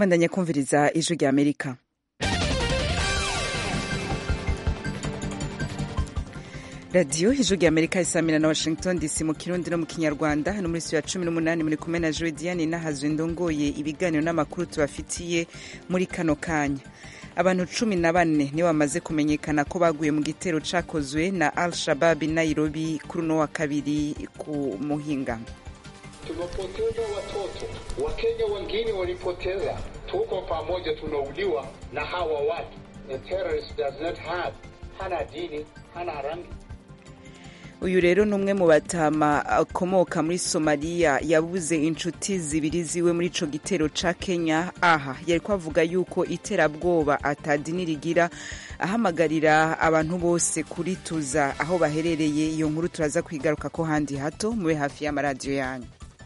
mwandanya kumviriza ijwi rya amerika radiyo ijwi rya amerika isamira na washington dc mu kirundi no mu kinyarwanda hano muri ya cumi n'umunani muri kumwe na jodiane n'ahazwe ndongoye ibiganiro n'amakuru tubafitiye muri kano kanya abantu cumi na bane nibo bamaze kumenyekana ko baguye mu gitero cakozwe na al shabab nairobi kuri uno wa kabiri ku muhingamo tumepoteza watoto wakenya wengine walipoteza tuko pamoja tunauliwa na hawa watu the terrorist does not have hana dini hana rangi uyu rero ni umwe mu batama akomoka muri somaliya yabuze inshuti zibiri ziwe muri ico gitero ca kenya aha yari kwavuga yuko iterabwoba atadini rigira ahamagarira abantu bose kurituza aho baherereye iyo nkuru turaza kwigaruka ko handi hato mube hafi y'amaradiyo yanyu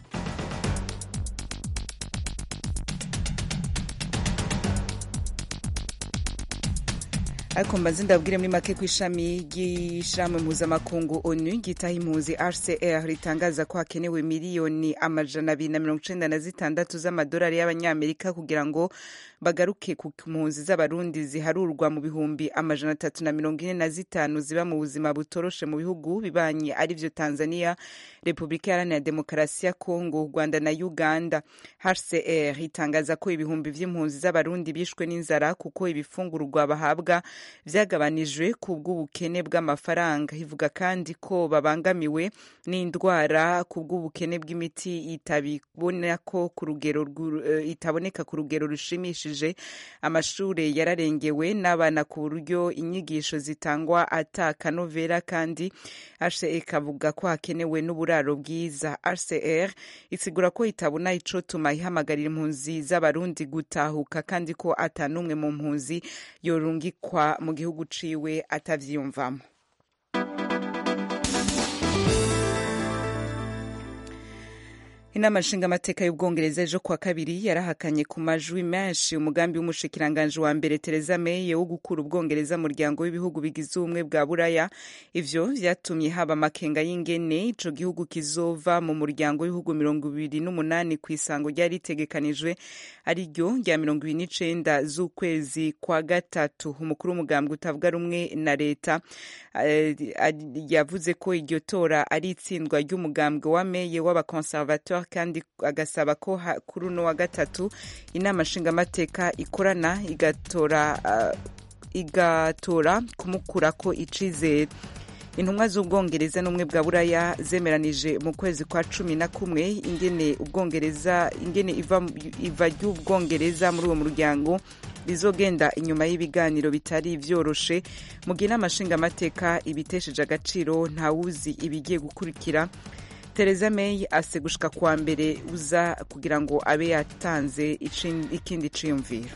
ariko mbaze ndabwire muri make ku ishami ry'ishirahamwe mpuzamakungu onu ryitaho impunzi rcr ritangaza ko hakenewe miliyoni amajana abiri na mirongo icenda na zitandatu z'amadolari y'abanyamerika kugira ngo bagaruke ku mpunzi z'abarundi ziharurwa mu bihumbi amajana atatu na mirongo ine na zitanu ziba mu buzima butoroshe mu bihugu bibanye arivyo tanzania repubulika iharanira demokarasi ya kongo u rwanda na uganda hcr itangaza ko ibihumbi vy'impunzi z'abarundi bishwe n'inzara kuko ibifungurwa bahabwa vyagabanijwe ku bw'ubukene bw'amafaranga ivuga kandi ko babangamiwe n'indwara ku bw'ubukene bw'imiti itaboneka ku rugero itaboneka ku rugero rushimishije amashure yararengewe n'abana ku buryo inyigisho zitangwa ata kanovera kandi hcr ikavuga ko hakenewe n'uburaro bwiza hcr isigura ko itabona icotuma ihamagarira impunzi z'abarundi gutahuka kandi ko ata n'umwe mu mpunzi yorungikwa mu gihugu ciwe atavyiyumvamo inama nshingamateka y'ubwongereza ejo kuwa kabiri yarahakanye ku majwi menshi umugambi w'umushikiranganji wa mbere Theresa May wo gukura ubwongereza muryango w'ibihugu bigize ubumwe bwa buraya ivyo vyatumye haba amakenga y'ingene ico gihugu kizova mu muryango w'ibihugu mirongo ibiri n'umunani ku isango ryari ritegekanijwe ari ryo rya mirongo ibiri n'icenda z'ukwezi kwa gatatu umukuru w'umugambwe utavuga rumwe na leta yavuze ko iryo tora ari itsindwa ry'umugambwe wa May w'abakonservateur kandi agasaba ko kuri uno wa gatatu inama nshingamateka ikorana igatora uh, igatora kumukurako icizere intumwa z'ubwongereza n'ubumwe bwa buraya zemeranije mu kwezi kwa cumi na kumwe ingene ubwongereza ingene iva, iva ry'ubwongereza muri uwo muryango rizogenda inyuma y'ibiganiro bitari vyoroshe mu gihe inama nshingamateka ibitesheje agaciro ntawuzi ibigiye gukurikira Theresa May ase gushika kwa mbere uza kugira ngo abe yatanze ikindi ciyumviro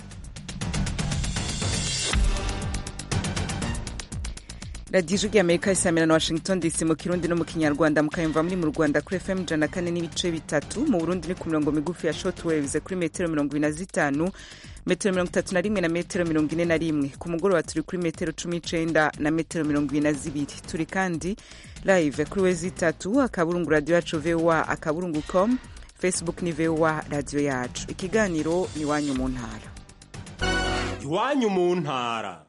radiyo ijwi ry'amerika isamira na washington dc mu kirundi no mu kinyarwanda mukayumva muri mu rwanda kuri fm ijana kane n'ibice bitatu mu burundi ni ku mirongo migufi ya short waves kuri metero mirongo ibiri na zitanu metero mirongo itatu na rimwe na metero mirongo ine na rimwe ku mugoroba turi kuri metero cumi n'icenda na metero mirongo ibiri na zibiri turi kandi live kuri wezi itatu akaburungu radiyo yacu voa akaburungu com facebook ni voa radiyo yacu ikiganiro ni iwanyu mu ntara iwanyu mu ntara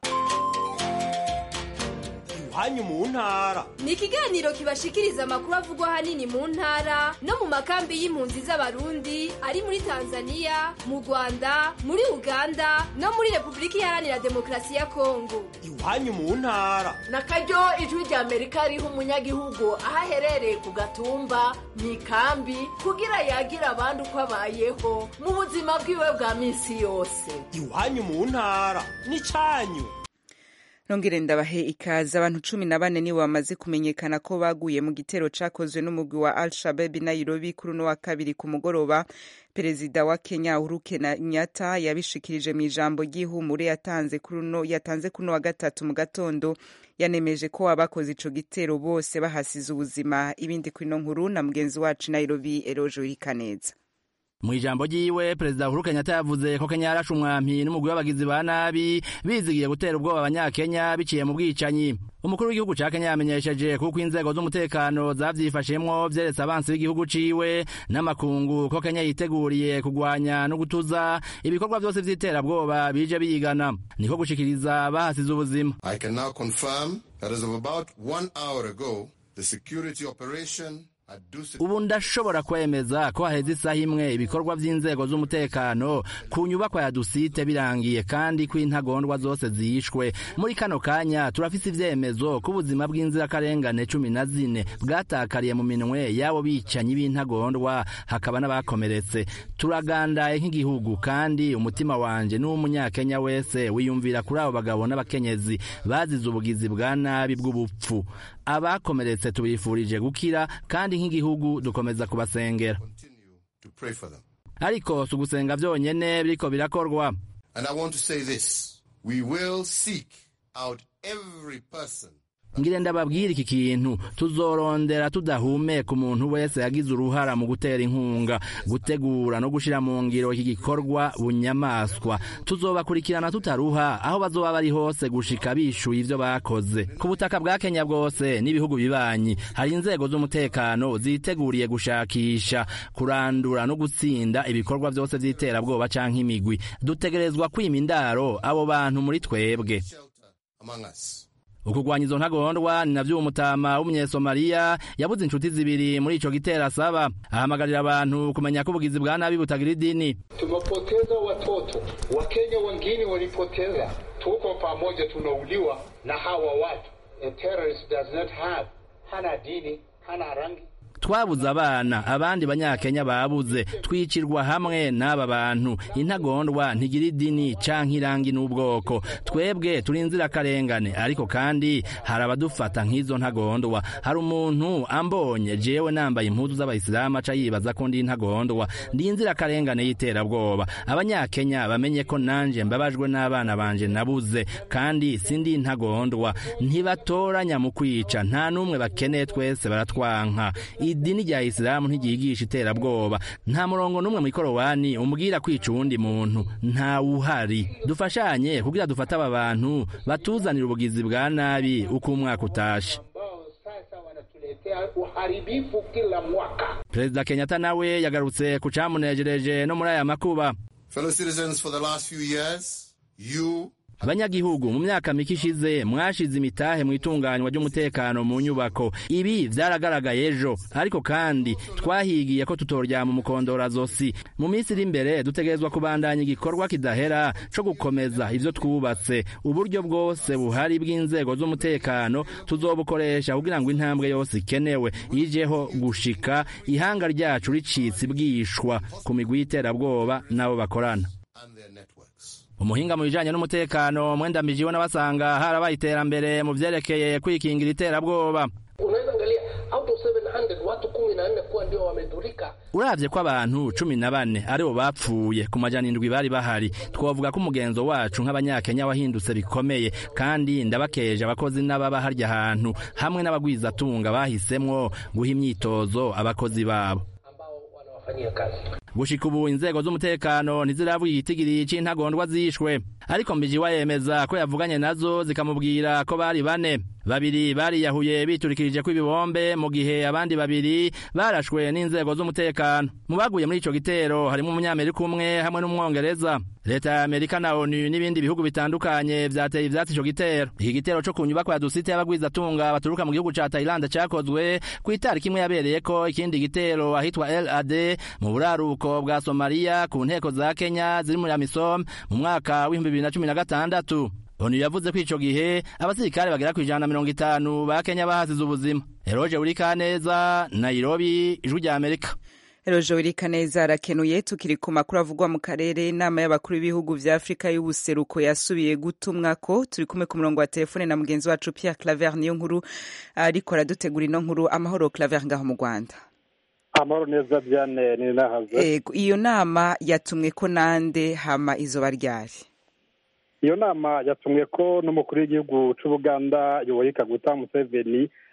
iwanyu mu ntara ni ikiganiro kibashikiriza amakuru avugwa ahanini mu ntara no mu makambi y'impunzi z'abarundi ari muri tanzania mu rwanda muri uganda no muri repubulika iharanira demokarasi ya kongo iwanyu mu ntara na karyo ijwi rya amerika riha umunyagihugu aho aherereye ku gatumba mu ikambi kugira yagira abandi uko abayeho mu buzima bwiwe bwa minsi yose iwanyu mu ntara ni cyanyu nongere ndabahe ikaze abantu cumi na bane nibo bamaze kumenyekana ko baguye mu gitero cakozwe n'umugwi wa al shabab nairobi kuri uno wa kabiri ku mugoroba perezida wa kenya uhuru kenyatta yabishikirije mu ijambo ry'ihumure yatanze kuri uno wa gatatu mu gatondo yanemeje ko abakoze ico gitero bose bahasize ubuzima ibindi kuri ino nkuru na mugenzi wacu nairobi eroje urikaneza mu ijambo ryiwe perezida uhuru kenyatta yavuze ko kenya yarashe umwampi n'umugwi w'abagizi ba nabi bizigiye gutera ubwoba abanyakenya biciye mu bwicanyi umukuru w'igihugu ca kenya yamenyesheje kuko inzego z'umutekano zavyifashemwo vyeretse abansi b'igihugu ciwe n'amakungu ko kenya yiteguriye kugwanya no gutuza ibikorwa vyose vy'iterabwoba bije biyigana niko gushikiriza bahasize ubuzima I can now confirm that as of about one hour ago, the security operation at Dusit ubu ndashobora kwemeza ko haheze isaha imwe ibikorwa vy'inzego z'umutekano ku nyubakwa ya dusite birangiye kandi ko intagondwa zose zishwe muri kano kanya turafise ivyemezo ko ubuzima bw'inzirakarengane cumi na zine bwatakariye mu minwe y'abo bicanyi b'intagondwa hakaba n'abakomeretse turagandaye nk'igihugu kandi umutima wanje n'uw'umunyakenya wese wiyumvira kuri abo bagabo n'abakenyezi bazize ubugizi bwa nabi bw'ubupfu abakomeretse tubifurije gukira kandi nk'igihugu dukomeza kubasengera continue to pray for them. ariko si ugusenga vyonyene biriko birakorwa And I want to say this. We will seek out every person ngire ndababwira iki kintu tuzorondera tudahumeka umuntu wese yagize uruhara mu gutera inkunga gutegura no gushira mu ngiro iki gikorwa bunyamaswa tuzobakurikirana tutaruha aho bazoba bari hose gushika bishuye ivyo bakoze ku butaka bwa kenya bwose n'ibihugu bibanyi hari inzego z'umutekano ziteguriye gushakisha kurandura no gutsinda ibikorwa vyose vy'iterabwoba canke imigwi dutegerezwa kwima indaro abo bantu muri twebwe shelter among us. ukugwanya izo ntagondwa ni navyo umutama w'umunyesomaliya yabuze inshuti zibiri muri ico gitero asaba ahamagarira abantu kumenya ko ubugizi bwa nabi butagira idini Tumepoteza watoto, Wakenya wengine walipoteza. Tuko pamoja, tunauliwa na hawa watu. A terrorist does not have, hana dini, hana rangi. twabuze abana abandi banyakenya babuze twicirwa hamwe n'aba bantu intagondwa ntigira idini canke irangi n'ubwoko twebwe turi inzirakarengane ariko kandi hari abadufata nk'izo ntagondwa hari umuntu ambonye jewe nambaye impuzu z'abayisilamu aca yibaza ko ndi intagondwa ndi inzirakarengane y'iterabwoba abanyakenya bamenye ko nanje mbabajwe n'abana banje nabuze kandi sindi intagondwa ntibatoranya mu kwica nta n'umwe bakeneye twese baratwanka idini rya isilamu ntiryigisha iterabwoba nta murongo n'umwe mu ikorowani umbwira kwica uwundi muntu ntawuhari dufashanye kugira dufate aba bantu batuzanira ubugizi bwa nabi uko umwaka utashe Ambao sasa wanatuletea uharibifu kila mwaka. perezida kenyatta nawe yagarutse ku camunejereje no muri aya makuba Fellow citizens, for the last few years, you abanyagihugu mu myaka mike ishize mwashize imitahe mu itunganywa ry'umutekano mu nyubako ibi vyaragaragaye ejo ariko kandi twahigiye ko tutoryama umukondora zosi mu minsi iri imbere dutegerezwa kubandanya igikorwa kidahera co gukomeza ivyo twubatse uburyo bwose buhari bw'inzego z'umutekano tuzobukoresha kugira ngo intambwe yose ikenewe ijeho gushika ihanga ryacu ricitse ibwishwa ku migwi y'iterabwoba n'abo bakorana and their networks. umuhinga mu bijanye n'umutekano mwendambijiwe n'abasanga harabaye iterambere mu vyerekeye kwikingira iterabwoba unaweza angalia out of 700 watu kumi na nne kuwa ndio wamedhurika uravye ko abantu cumi na bane aribo bapfuye ku majana indwi bari bahari twovuga ko umugenzo wacu nk'abanyakenya wahindutse bikomeye kandi ndabakeje abakozi n'ababa harya hantu hamwe n'abagwizatunga bahisemwo guha imyitozo abakozi babo ambao wanawafanyia kazi gushika ubu inzego z'umutekano ntiziravuga igitigiri c'intagondwa zishwe ariko mbijiwa yemeza ko yavuganye nazo zikamubwira ko bari bane babiri bariyahuye biturikirije kw'ibibombe mu gihe abandi babiri barashwe n'inzego z'umutekano mu baguye muri ico gitero harimo umunyamerika umwe hamwe n'umwongereza leta ya amerika na onu n'ibindi bihugu bitandukanye vyateye ivyatsi ico gitero iki gitero co ku nyubakwa ya dusite y'abagwizatunga baturuka mu gihugu ca tayilande cakozwe kw'itariki imwe yabereyeko ikindi gitero ahitwa lad mu buraruko bwa somaliya ku nteko za kenya ziri muri amisom mu mwaka w'ibihumbi bibiri na cumi na gatandatu onu yavuze ko ico gihe abasirikare bagera kw'ijana na mirongo itanu ba kenya bahasize ubuzima eroje burikaneza nairobi ijwi rya amerika Eroje Wirikaneza arakenuye tukiri ku makuru avugwa mu karere inama y'abakuru b'ibihugu vya Afrika y'ubuseruko yasubiye gutumwa ko turi kumwe ku murongo wa telefone na mugenzi wacu Pierre Claver niyo nkuru ariko aradutegura ino nkuru amahoro Claver ngaho mu Rwanda amahoro neza Diane ni nahaze Ego iyo nama yatumwe ko nande hama izoba ryari iyo nama yatumwe ko n'umukuru w'igihugu c'ubuganda yoweri kaguta museveni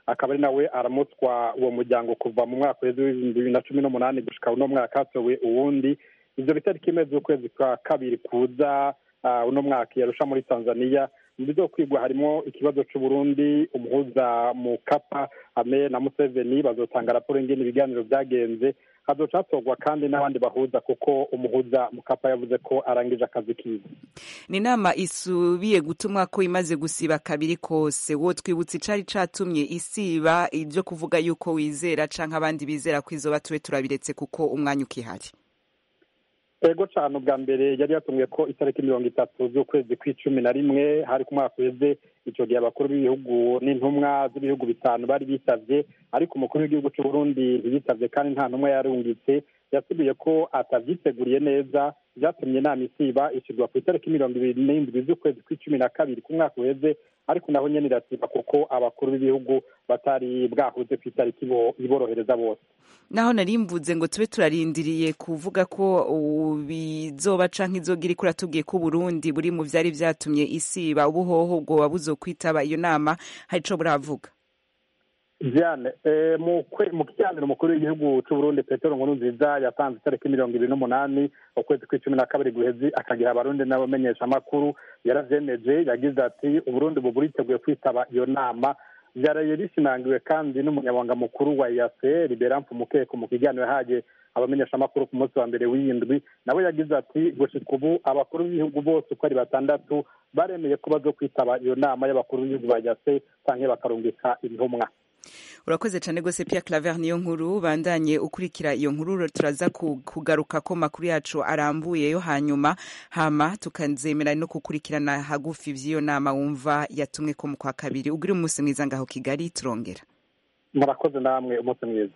akaba ari nawe aramutswa uwo muryango kuva mu mwaka w'ibihumbi bibiri na cumi n'umunani gushika uno mwaka hatowe uwundi ivyo bitariki imwe z'ukwezi kwa kabiri kuza uno mwaka yarusha muri tanzania mu byo kwigwa harimo ikibazo c'uburundi umuhuza mu kapa ame na museveni bazotanga raporo ingene ibiganiro vyagenze hazoca hatorwa kandi n'abandi bahuza kuko umuhuza mu kapa yavuze ko arangije akazi kiwe ni inama isubiye gutumwa ko imaze gusiba kabiri kose wo twibutse icari catumye isiba ivyo kuvuga yuko wizera canke abandi bizera ko izoba tube turabiretse kuko umwanya ukihari ego cane ubwa mbere yari yatumwe ko itariki mirongo itatu z'ukwezi kw'icumi na rimwe hari ku mwaka uheze ico gihe abakuru b'ibihugu n'intumwa z'ibihugu bitanu bari bitavye ariko umukuru w'igihugu c'uburundi ntiyitavye kandi nta ntumwa yarungitse yasubiye ko atavyiteguriye neza vyatumye inama isiba ishirwa ku itariki mirongo ibiri n'indwi z'ukwezi kw'icumi na kabiri ku mwaka uheze ariko naho nyene irasiba kuko abakuru b'ibihugu batari bwahuze ku itariki iborohereza bose naho nari mvuze ngo tube turarindiriye kuvuga ko bizoba canke izogira ikura tubwiye ko Burundi buri mu vyari vyatumye isiba ubuhoho bwoba buzokwitaba iyo nama hari ico buravuga Diane mu kiganiro umukuru w'igihugu c'uburundi petero nkurunziza yatanze itariki mirongo ibiri n'umunani ukwezi kw'icumi na kabiri guhezi akagiha abarundi n'abamenyeshamakuru yaravyemeje yagize ati uburundi bubu buriteguye kwitaba iyo nama vyaraye bishimangiwe kandi n'umunyabanga mukuru wa yase liberamfu mukeko mu kiganiro yahaye abamenyeshamakuru ku munsi wa mbere w'iyindwi nawe yagize ati gushika ubu abakuru b'ibihugu bose uko ari batandatu baremeye ko bazo kwitaba iyo nama y'abakuru b'ibihugu ba yase canke bakarungika intumwa urakoze cyane rwose Pierre Claver niyo nkuru bandanye ukurikira iyo nkuru turaza kugaruka ko makuru yacu arambuye yo hanyuma hama tukanzemera no kukurikirana hagufi vy'iyo nama wumva yatumwe ko mu kwa kabiri ugira umunsi mwiza ngaho Kigali turongera murakoze namwe umunsi mwiza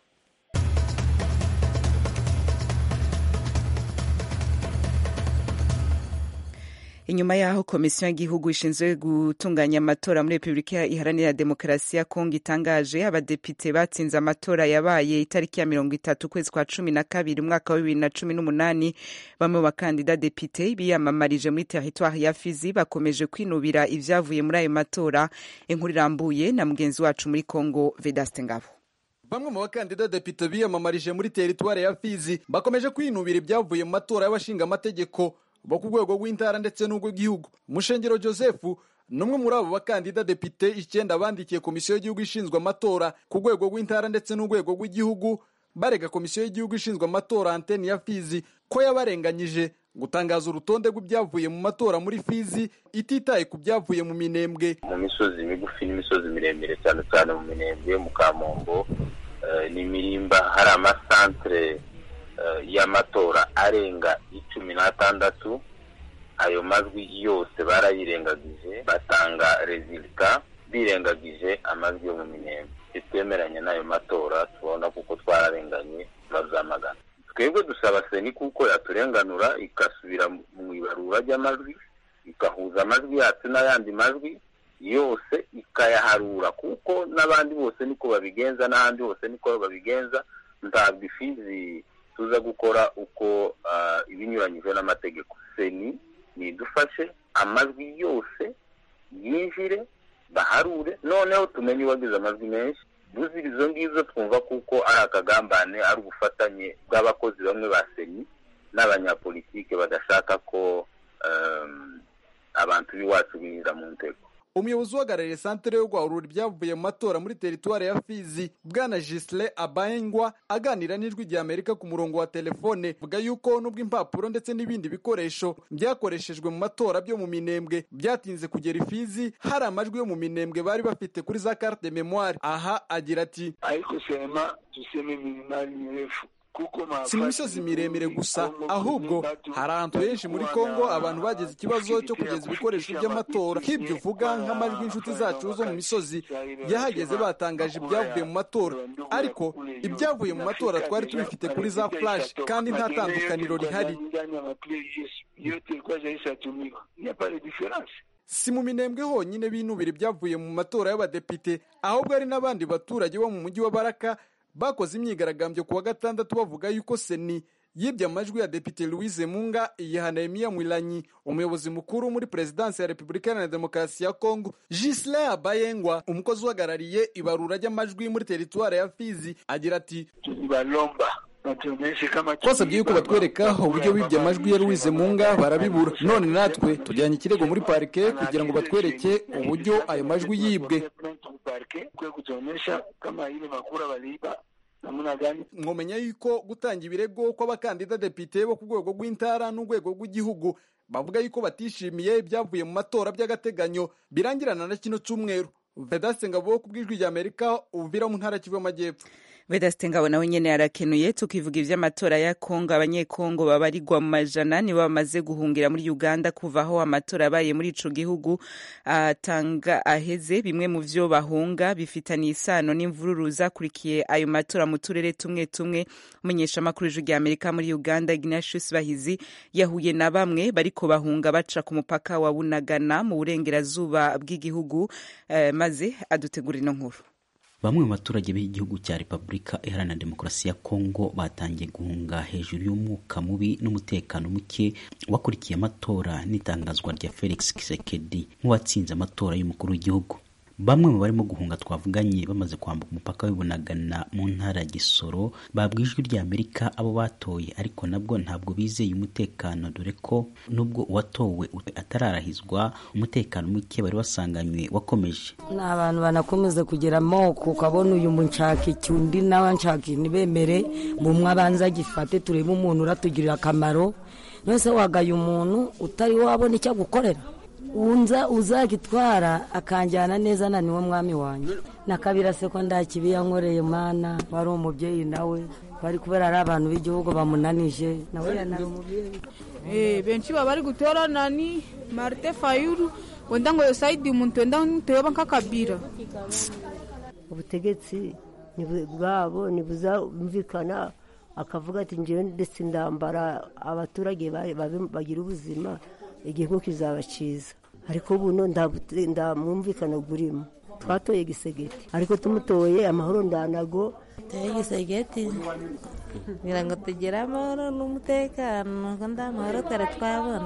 inyuma yaho komisiyo y'igihugu ishinzwe gutunganya amatora muri repubulika iharanira demokarasi ya kongo itangaje abadepite batsinze amatora yabaye itariki ya mirongo itatu ukwezi kwa cumi na kabiri umwaka wa bibiri na cumi n'umunani bamwe mu bakandida depite biyamamarije muri teritwari ya fizi bakomeje kwinubira ivyavuye muri ayo matora inkuru irambuye na mugenzi wacu muri kongo vedaste ngabo bamwe mu bakandida depite biyamamarije muri teritwari ya fizi bakomeje kwinubira ibyavuye mu matora y'abashinga amategeko bo ku rwego rw'intara ndetse n'urw'igihugu mushengero joseph ni umwe muri abo bakandida depite icyenda bandikiye komisiyo y'igihugu ishinzwe amatora ku rwego rw'intara ndetse n'urwego rw'igihugu barega komisiyo y'igihugu ishinzwe amatora anteni ya fizi ko yabarenganyije gutangaza urutonde rw'ibyavuye mu matora muri fizi ititaye ku byavuye mu minembwe mu misozi migufi n'imisozi miremire cyane cyane mu minembwe mu kamombo n'imirimba hari amasantere y'amatora arenga icumi n'atandatu ayo majwi yose barayirengagije batanga rezilita birengagije amajwi yo mu minembwe ntitwemeranye n'ayo matora tubona kuko twararenganye turabyamagana twebwe dusaba seni kuko yaturenganura igasubira mu ibarura ry'amajwi igahuza amajwi yacu n'ayandi majwi yose ikayaharura kuko n'abandi bose niko babigenza n'ahandi hose niko babigenza ntabwo ifizi tuza gukora uko ibinyuranyije n'amategeko seni nidufashe amajwi yose yinjire baharure noneho tumenye uwagize amajwi menshi buzira izo ngizo twumva kuko ari akagambane ari ubufatanye bw'abakozi bamwe ba seni n'abanyapolitike badashaka ko abantu b'iwacu binjira mu ntego umuyobozi uhagarariye santere yo guharura ibyavuye mu matora muri teritwari ya fizi bwana gisle abayengwa aganira n'ijwi rya amerika ku murongo wa telefone vuga yuko nubwo impapuro ndetse n'ibindi bikoresho byakoreshejwe mu matora byo mu minembwe byatinze kugera ifizi hari amajwi yo mu minembwe bari bafite kuri za carte de memoire aha agira ati ariko sema tuseme milimari mirefu si mu misozi miremire gusa ahubwo hari ahantu henshi muri kongo abantu bagize ikibazo cyo kugeza ibikoresho by'amatora nk'ibyo uvuga nk'amajwi inshuti zacu zo mu misozi yahageze batangaje ibyavuye mu matora ariko ibyavuye mu matora twari tubifite kuri za flash kandi nta tandukaniro rihari si mu minembwe honyine binubira ibyavuye mu matora y'abadepite ahubwo hari n'abandi baturage bo mu mujyi wa baraka bakoze imyigaragambyo ku wa gatandatu bavuga yuko seni yibye amajwi ya depite louise munga iyiha nehemiya mwilanyi umuyobozi mukuru muri perezidansi ya repubulika iharanira demokarasi ya kongo gislin abayengwa umukozi uhagarariye ibarura ry'amajwi muri teritwari ya fizi agira ati balomba batuonyeshe kama twasabye yuko batwereka uburyo bibye amajwi ya louise munga barabibura none natwe tujyanye ikirego muri parike kugira ngo batwereke uburyo ayo majwi yibwe parke kwe kutuonyesha kama ile makura waliiba namna gani mwomenya yuko gutanga ibirego kw'abakandida depite bo ku rwego rw'intara n'urwego rw'igihugu bavuga yuko batishimiye ibyavuye mu matora by'agateganyo birangirana na kino cyumweru vedaste ngabo ku bw'ijwi rya amerika uvira mu ntara kivu y'amajyepfo vedaste ngabo nawe nyene arakenuye tukivuga ivy'amatora ya kongo abanyekongo babarirwa mu majana nibo bamaze guhungira muri uganda kuva aho amatora yabaye muri ico gihugu atanga aheze bimwe mu vyo bahunga bifitaniye isano n'imvururu zakurikiye ayo matora mu turere tumwe tumwe umunyeshamakuru w'ijwi rya amerika muri uganda ignatius bahizi yahuye na bamwe bariko bahunga baca ku mupaka wa bunagana mu burengerazuba bw'igihugu eh, maze adutegura ino nkuru bamwe mu baturage b'igihugu cya repubulika iharanira demokarasi ya kongo batangiye guhunga hejuru y'umwuka mubi n'umutekano muke wakurikiye amatora n'itangazwa rya felix kisekedi nk'uwatsinze amatora y'umukuru w'igihugu bamwe mu barimo guhunga twavuganye bamaze kwambuka umupaka w'ibunagana mu ntara ya gisoro babwa ijwi rya amerika abo batoye ariko nabwo ntabwo bizeye umutekano dore ko nubwo uwatowe atararahizwa umutekano muke bari basanganywe wakomeje ni abantu banakomeza kugira amoko ukabona uyu nshaka iki undi nawe nshaka ntibemere bumwe abanza agifate turebe umuntu uratugirira akamaro nose wagaye umuntu utari wabona icyo agukorera unza uzagitwara akanjyana neza na niwe mwami wanjye na kabira se ko ndakibi yankoreye mana wari umubyeyi nawe bari kubera ari abantu b'igihugu bamunanije nawe yanari umubyeyi benshi baba bari gutora nani marite fayuru wenda ngo yosaidi umuntu wenda ntuyoba nk'akabira ubutegetsi bwabo ntibuzumvikana akavuga ati njyewe ndetse ndambara abaturage bagira ubuzima igihugu kizaba cyiza ariko buno ndamwumvikana burimo twatoye gisegeti ariko tumutoye amahoro ndanago tuye gisegeti kugira ngo tugire amahoro n'umutekano ngo nda amahoro twari twabona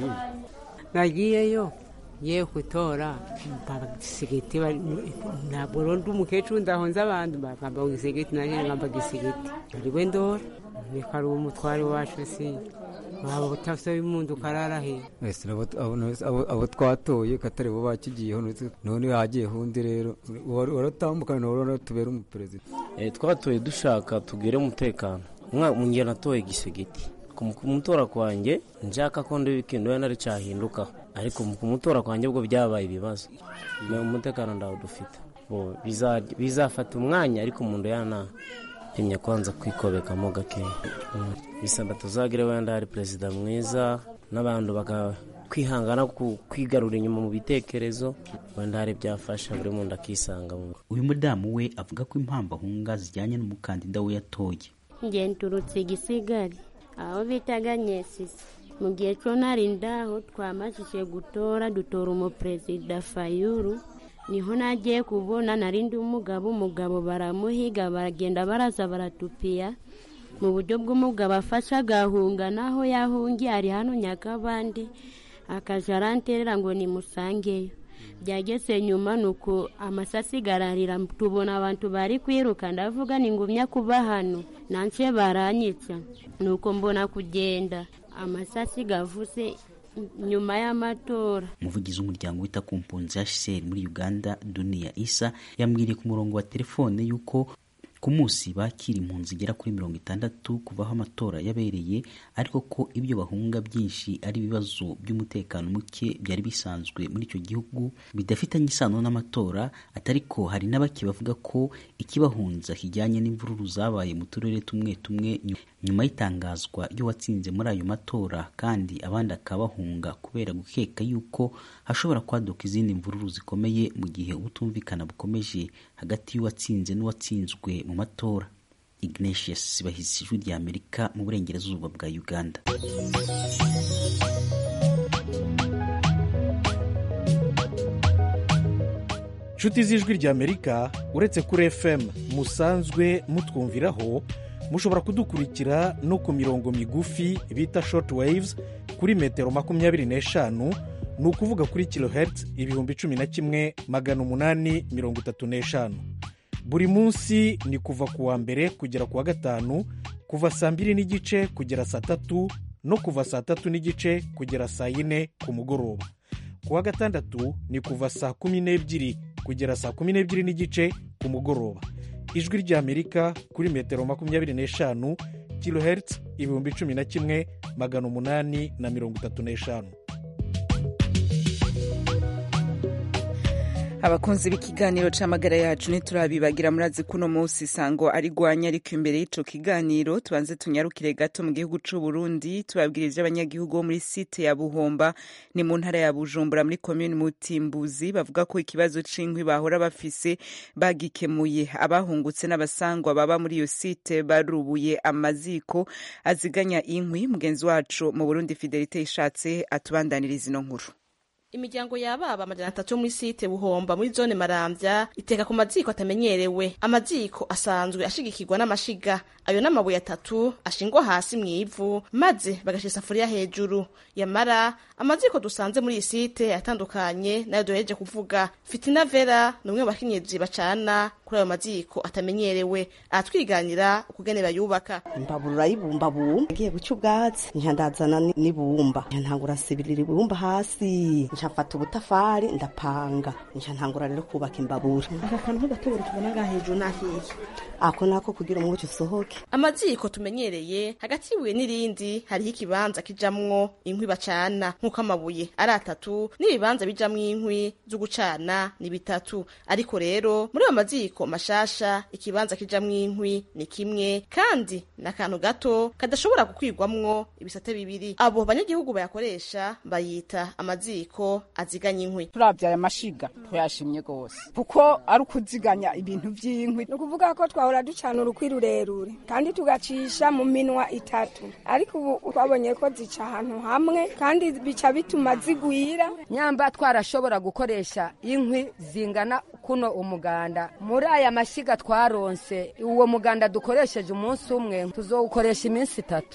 nagiyeyo ye gutora gisegeti na burundu umukecuru ndahonze abantu bakamba gisegeti nanjye nkamba gisegeti ariwe ndora reka ari umutware wacu si waba utasa y'umuntu ukarara he abo twatoye katari bo bakigiyeho none hagiyeho undi rero waratambukana nawe uratubera umuperezida twatoye dushaka tugire umutekano mu gihe natoye gisegeti ku mutora kwanjye nshaka ko ndi ikintu wenda cyahinduka ariko ku mutora kwanjye ubwo byabaye ibibazo umutekano ndawo dufite bizafata umwanya ariko umuntu yana pimye kwanza kwikobekamo gakeya bisaba tuzagire wenda hari perezida mwiza n'abantu kwihangana kwigarura inyuma mu bitekerezo wenda hari byafasha buri muntu akisanga uyu mudamu we avuga ko impamvu ahunga zijyanye n'umukandida we yatoye nge nturutse igisigari aho bitaga nyesisi mu gihe cyo nari ndaho twamajije gutora dutora umuperezida fayuru niho nagiye kubona narindi umugabo umugabo baramuhiga baragenda baraza baratupiya mu buryo bw'umugabo afashe agahunga naho yahungiye ari hano nyakabandi akaja aranterera ngo nimusangeyo byageze nyuma ni uko amasasi gararira tubona abantu bari kwiruka ndavuga ni ngumya kuba hano nanse baranyica ni uko mbona kugenda amasasi gavuze nyuma y'amatora umuvugizi w'umuryango wita ku mpunzi hcr muri uganda duniya isa yambwiriye ku murongo wa telefone y'uko ku munsi bakira impunzi igera kuri mirongo itandatu kuva aho amatora yabereye ariko ko ibyo bahunga byinshi ari ibibazo by'umutekano muke byari bisanzwe muri icyo gihugu bidafitanye isano n'amatora atari ko hari n'abake bavuga ko ikibahunza kijyanye n'imvururu zabaye mu turere tumwe tumwe nyuma y'itangazwa ry'uwatsinze muri ayo matora kandi abandi akabahunga kubera gukeka yuko hashobora kwaduka izindi mvururu zikomeye mu gihe ubutumvikana bukomeje hagati y'uwatsinze n'uwatsinzwe mu matora ignatius bahizi ijwi rya amerika mu burengerazuba bwa uganda inshuti z'ijwi rya amerika uretse kuri fm musanzwe mutwumviraho mushobora kudukurikira no ku mirongo migufi bita short waves kuri metero makumyabiri n'eshanu ni ukuvuga kuri kilohertz ibihumbi cumi na kimwe magana umunani mirongo itatu n'eshanu buri munsi ni kuva ku wa mbere kugera ku wa gatanu kuva saa mbiri n'igice kugera saa tatu no kuva saa tatu n'igice kugera saa yine ku mugoroba ku wa gatandatu ni kuva saa kumi n'ebyiri kugera saa kumi n'ebyiri n'igice ku mugoroba ijwi ry'amerika kuri metero makumyabiri n'eshanu kilohertz ibihumbi cumi na kimwe magana umunani na mirongo itatu n'eshanu abakunzi b'ikiganiro c'amagara yacu ntiturabibagira murazi kuno munsi sango ari gwanya ariko imbere y'ico kiganiro tubanze tunyarukire gato mu gihugu c'u Burundi tubabwira ivy'abanyagihugu bo muri site ya Buhomba ni mu ntara ya Bujumbura muri commune Mutimbuzi bavuga ko ikibazo c'inkwi bahora bafise bagikemuye abahungutse n'abasangwa baba muri iyo site barubuye amaziko aziganya inkwi mugenzi wacu mu Burundi Fidelite ishatse atubandaniriza ino nkuru imiryango y'ababa amajana atatu muri site buhomba muri zone maramvya iteka ku maziko atamenyerewe amaziko asanzwe ashigikirwa n'amashiga ayo n'amabuye atatu ashingwa hasi mw'ivu maze bagasha isafuriya hejuru yamara amaziko dusanze muri iyi site atandukanye nayo duhereje kuvuga fitina vera ni umwe mu bakenyezi bacana kuri ayo maziko atamenyerewe aratwiganira ukugene bayubaka imbabura y'ibumbabumba ngiye guca ubwatsi nca ndazana n'ibumba nca ntangura sibirira ibumba hasi nca mfata ubutafari ndapanga nca ntangura rero kubaka imbabura aka kantu k'agatoboro tubona ngaha hejuru nahiye ako nako kugira umuco usohoke amaziko tumenyereye hagati y'ibuye n'irindi hariho ikibanza kijamwo inkwi bacana nk'uko amabuye ari atatu n'ibibanza bijamwo inkwi zo gucana ni bitatu ariko rero muri ayo maziko mashasha ikibanza kijamwo inkwi ni kimwe kandi ni akantu gato kadashobora gukwirwamwo ibisate bibiri abo banyagihugu bayakoresha bayita amaziko aziganya inkwi turavye aya mashiga tuyashimye gose kuko ari ukuziganya ibintu vy'inkwi ni ukuvuga ko twahora ducana urukwi rurerure kandi tugacisha mu minwa itatu ariko ubu twabonye ko zica ahantu hamwe kandi bica bituma zigwira nyamba twarashobora gukoresha inkwi zingana kuno umuganda muri aya mashyiga twaronse uwo muganda dukoresheje umunsi umwe tuzowukoresha iminsi itatu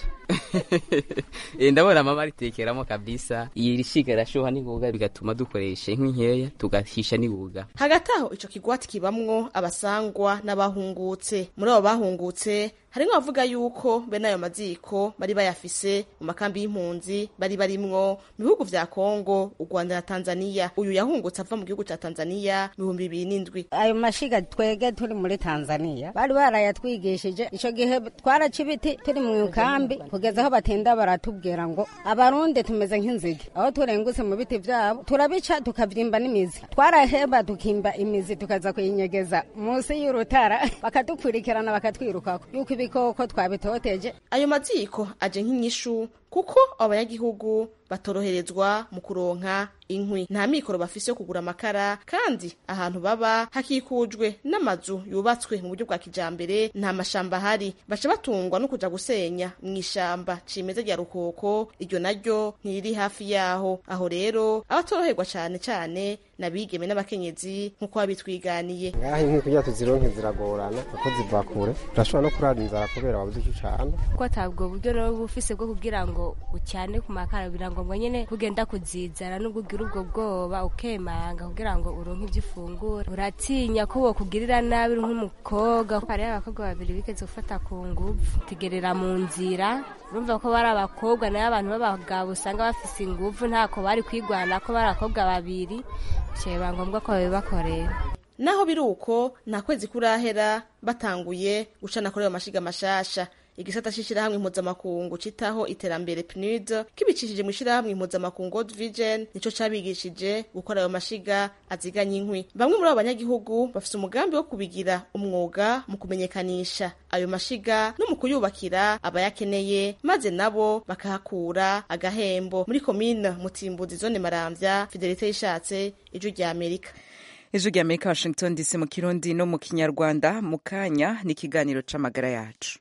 ndabona mama aritekeramo kabisa iyi shiga irashuha n'ingoga bigatuma dukoresha inkwi nkeya tugahisha n'ingoga hagati aho ico kigwati kibamwo abasangwa n'abahungutse muri abo bahungutse harimwo abavuga yuko bene ayo maziko bari bayafise mu makambi y'impunzi bari barimwo mu bihugu vya kongo u rwanda na tanzania uyu yahungutse ava mu gihugu ca tanzania mu bihumbi bibiri n'indwi ayo mashiga twege turi muri tanzania bari barayatwigishije ico gihe twaraca ibiti turi mu kambi kugeza aho batinda baratubwira ngo abarundi tumeze nk'inzige aho turengutse mu biti vyabo turabica tukavyimba n'imizi twaraheba tukimba imizi tukaza kuyinyegeza munsi y'urutara bakadukurikirana bakatwirukako yuko ibikoko twabitoteje ayo maziko aje nk'inyishu kuko abanyagihugu batoroherezwa mu kuronka inkwi nta mikoro bafise yo kugura amakara kandi ahantu baba hakikujwe n'amazu yubatswe mu buryo bwa kijambere nta mashamba ahari baca batungwa no kuja gusenya mu ishamba cimeza rya rukoko iryo naryo ntiriri hafi yaho aho rero abatoroherwa cane cane nabigeme n'abakenyezi nk'uko babitwiganiye ngaho inkwi kugira tuzironke ziragorana kuko ziva kure turashobora no kurara inzara kubera wabuze icyo ucana ko atabwo buryo rero bufise bwo kugira ngo ucyane ku makara birangombwa nyene kugenda kuzizana nubwo ugira ubwo bwoba ukemanga kugira ngo uronke ibyo ufungura uratinya ko wokugirira nabi nk'umukobwa hariho abakobwa babiri bigeze gufata ku nguvu tugerera mu nzira urumva ko bari abakobwa nayo abantu b'abagabo usanga bafise inguvu ntako bari kwigwana ko bari abakobwa babiri biba ngombwa ko babibakorera naho biri uko nta kwezi kurahera batanguye gucana kuri ayo mashiga mashasha igisata c'ishirahamwe mpuzamakungu citaho iterambere PNUD kibicishije mu ishirahamwe impuzamakungu World Vision nico cabigishije gukora ayo mashiga aziganya inkwi bamwe muri abo banyagihugu bafise umugambi wo kubigira umwuga mu kumenyekanisha ayo mashiga no mu kuyubakira abayakeneye maze nabo bakahakura agahembo muri komine Mutimbuzi zone Maramvya Fidelite yishatse ijwi rya Amerika ijwi rya Amerika Washington DC mu kirundi no mu kinyarwanda mu kanya ni ikiganiro c'amagara yacu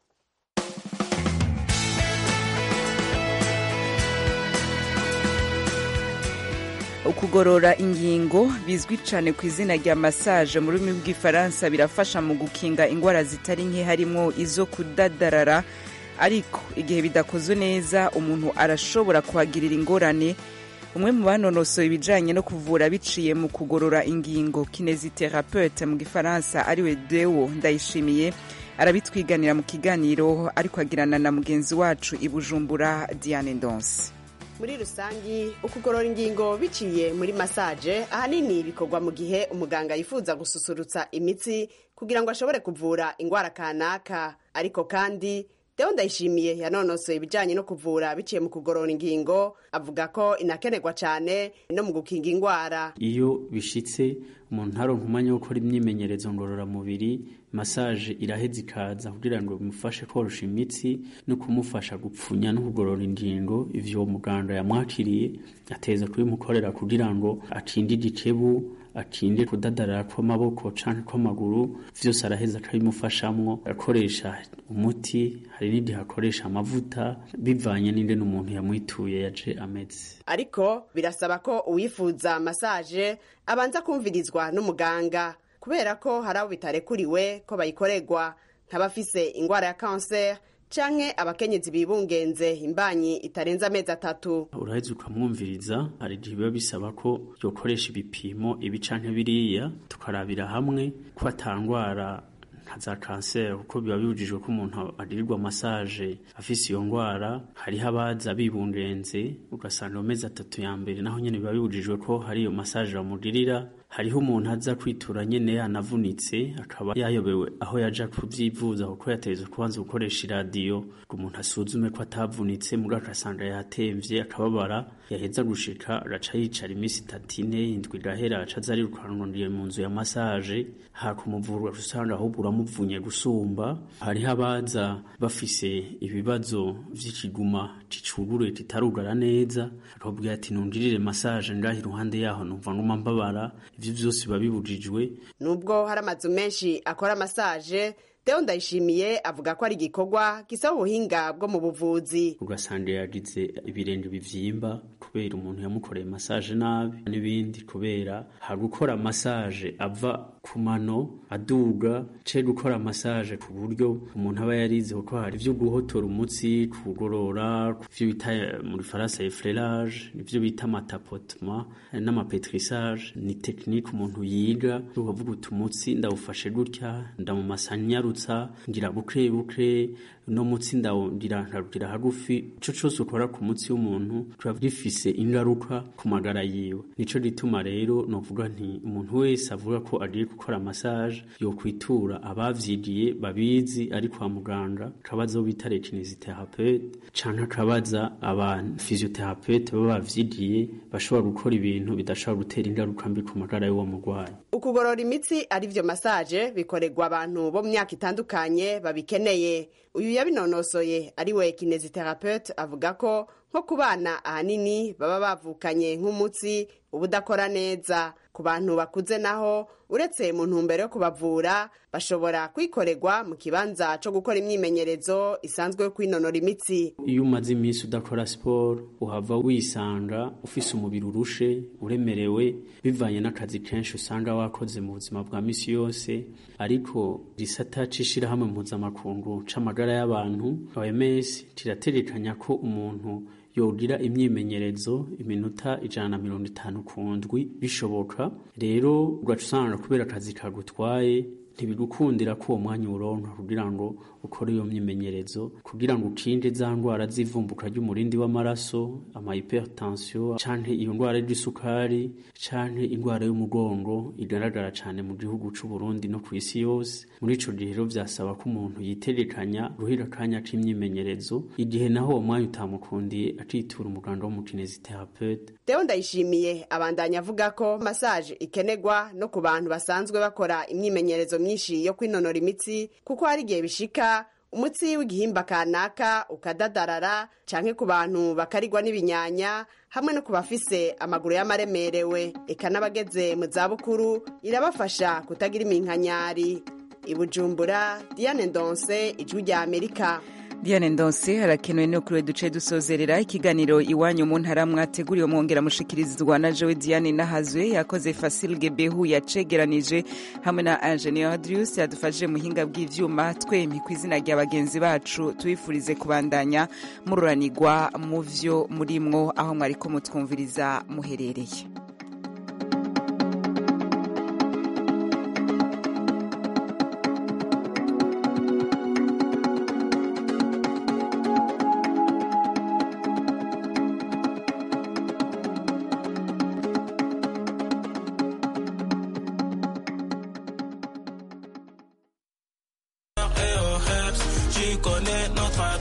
ukugorora ingingo bizwi cyane ku izina rya massage mu rurimi rw'ifaransa birafasha mu gukinga indwara zitari nke harimo izo kudadarara ariko igihe bidakozwe neza umuntu arashobora kuhagirira ingorane umwe mu banonosoye ibijyanye no kuvura biciye mu kugorora ingingo kineziterapeute mu gifaransa ariwe dewo ndayishimiye arabitwiganira mu kiganiro ariko agirana na mugenzi wacu i bujumbura diane ndonse muri rusangi ukugorora ingingo biciye muri masaje ahanini bikorwa mu gihe umuganga yifuza gususurutsa imitsi kugira ngo ashobore kuvura indwara kanaka ariko kandi Deo Ndayishimiye yanonosoye ibijyanye no kuvura biciye mu kugorora ingingo avuga ko inakenerwa cyane no mu gukinga indwara iyo bishitse umuntu ntaronka umwanya wo gukora imyimenyerezo ngororamubiri masaje iraheza ikaza kugira ngo bimufashe korosha imitsi no kumufasha gupfunya no kugorora ingingo ivyo uwo muganga yamwakiriye ateza kubimukorera kugira ngo atinde igicebu atinde kudadarara kw'amaboko canke kw'amaguru vyose araheza akabimufashamwo akoresha umuti hari n'igihe akoresha amavuta bivanye n'ingene umuntu yamwituye yaje ameze ariko birasaba ko uwifuza masaje abanza kumvirizwa n'umuganga kubera ko hari abo bitarekuriwe ko bayikorerwa nk'abafise indwara ya kanseri canke abakenyezi bibungenze imbanyi itarenze amezi atatu uraheza ukamwumviriza hari igihe biba bisaba ko yokoresha ibipimo ibi canke biriya tukarabira hamwe ko atangwara nka za kanseri kuko biba bibujijwe ko umuntu agirirwa masaje afise iyo ndwara hariho abaza bibungenze ugasanga mu mezi atatu ya mbere naho nyene biba bibujijwe ko hari iyo masaje bamugirira hariho umuntu aza kwitura nyene yanavunitse akaba yayobewe aho yaja kuvyivuza kuko yategetswe kubanza gukoresha iradiyo ngo umuntu asuzume ko atavunitse muga akasanga yatemvye akababara yaheza gushika agaca yicara iminsi itatu ine indwi igahera aca aza arirukanuriye mu nzu ya masaje hakumuvurwa usanga ahubwo uramuvunye gusumba hariho abaza bafise ibibazo vy'ikiguma cicugure kitarugara neza akababwira ati nungirire masaje ngaho iruhande yaho numva nguma mbabara ivyo vyose biba bibujijwe nubwo hari amazu menshi akora masaje Deo Ndayishimiye avuga ko ari igikorwa gisaba ubuhinga bwo mu buvuzi ugasanga yagize ibirenge bivyimba kubera umuntu yamukoreye masaje nabi n'ibindi kubera hari gukora masaje ava ku mano aduga ce gukora masaje ku buryo umuntu aba yarize kuko hari ivyo guhotora umutsi kugorora ivyo bita muri faransa eflerage nivyo bita amatapotema n'amapetrisage ni tekinike umuntu yiga ukavuga uti umutsi ndawufashe gutya ndamumasanyarutsa ngira buke buke no mutsi ndawugira nkarugira hagufi ico cose ukora ku mutsi w'umuntu kiba gifise ingaruka ku magara yiwe nico gituma rero novuga nti umuntu wese avuga ko agiye gukora massage yokwitura abavyigiye babizi ari kwa muganga akabaza abo bita rekinesiterapeute canke akabaza aba physiotherapeuta baba bavyigiye bashobora gukora ibintu bidashobora gutera ingaruka mbi ku magara y'uwo murwayi ukugorora imitsi ari vyo masaje bikorerwa abantu bo mu myaka itandukanye babikeneye uyu yabinonosoye ari we kineziterapeute avuga ko nko ku bana ahanini baba bavukanye nk'umutsi uba udakora neza ku bantu bakuze naho uretse mu ntumbero yo kubavura bashobora kwikorerwa mu kibanza co gukora imyimenyerezo isanzwe yo kwinonora imitsi iyo umaze iminsi udakora siporo uhava wisanga ufise umubiri urushe uremerewe bivanye n'akazi kenshi usanga wakoze mu buzima bwa misi yose ariko gisata c'ishirahamwe mpuzamakungu c'amagara y'abantu OMS kirategekanya ko umuntu yogira imyimenyerezo iminota ijana na mirongo itanu ku ndwi bishoboka rero ugaca usanga kubera akazi kagutwaye ntibigukundira ko uwo mwanya uwuronka kugira ngo ukore iyo myimenyerezo kugira ngo ukinde za ndwara z'ivumbuka ry'umurindi w'amaraso ama hypertension canke iyo ndwara y'isukari canke indwara y'umugongo igaragara cane mu gihugu c'u Burundi no ku isi yose muri ico gihe rero vyasaba ko umuntu yitegekanya guhira akanya k'imyimenyerezo igihe naho uwo mwanya utamukundiye akitura umuganga w'umukineziterapeute Deo Ndayishimiye abandanya avuga ko massage ikenerwa no ku bantu basanzwe bakora imyimenyerezo myinshi yo kwinonora imitsi kuko hari igihe bishika umutsi w'igihimba kanaka ukadadarara canke ku bantu bakarigwa n'ibinyanya hamwe no ku bafise amaguru y'amaremerewe eka n'abageze mu zabukuru irabafasha kutagira iminkanyari i Bujumbura Diane Ndonse ijwi rya Amerika diane ndonse harakenewe no kuri duce dusozerera ikiganiro iwanyu mu ntara mwateguriwe mwongera mushikirizwa na jowe diane nahazwe yakoze fasil gebehu yacegeranije hamwe na ingenieur adrius yadufashije muhinga bw'ivyuma twemi ku izina rya bagenzi bacu tubifurize kubandanya mururanirwa mu vyo murimwo aho mwariko mutwumviriza muherereye